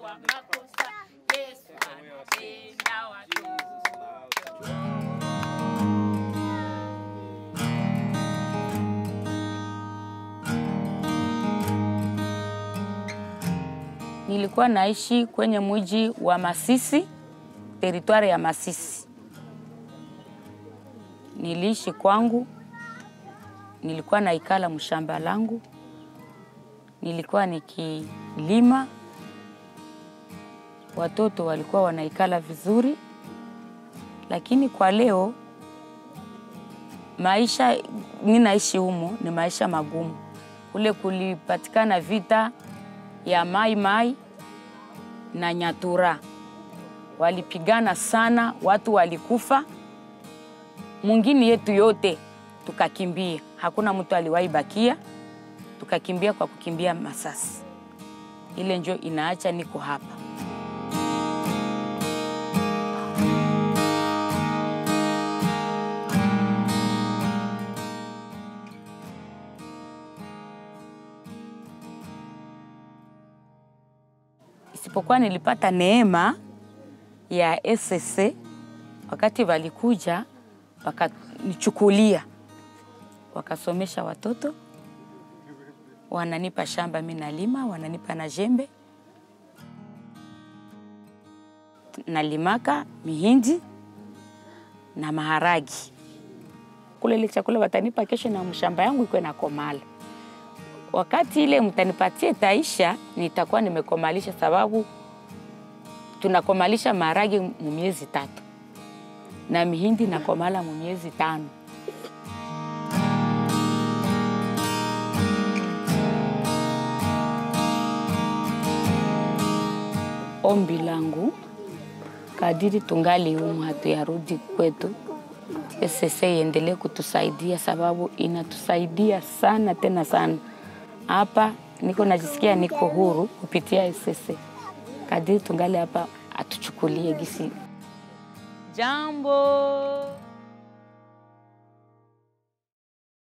kwa makosa. Yesu anapenda watoto. Nilikuwa naishi kwenye mji wa Masisi, teritwari ya Masisi. Niliishi kwangu, nilikuwa naikala mshamba langu, nilikuwa nikilima, watoto walikuwa wanaikala vizuri, lakini kwa leo maisha ninaishi humo ni maisha magumu. Kule kulipatikana vita ya Mai Mai na Nyatura, walipigana sana, watu walikufa, mwingine yetu yote tukakimbia, hakuna mtu aliwahi bakia, tukakimbia kwa kukimbia masasi. Ile njo inaacha niko hapa. isipokuwa nilipata neema ya SSC wakati walikuja wakanichukulia, wakasomesha watoto, wananipa shamba, mi nalima, wananipa na jembe, nalimaka mihindi na maharagi. Kule ile chakula watanipa kesho na mshamba yangu iko na komala wakati ile mtanipatie taisha, nitakuwa nimekomalisha, sababu tunakomalisha maharagi mu miezi tatu na mihindi nakomala mu miezi tano. Ombi langu kadiri tungali humu, hatuyarudi kwetu, SSC iendelee kutusaidia, sababu inatusaidia sana tena sana hapa niko najisikia niko huru kupitia SSC. Kadiri tungali hapa atuchukulie gisi. Jambo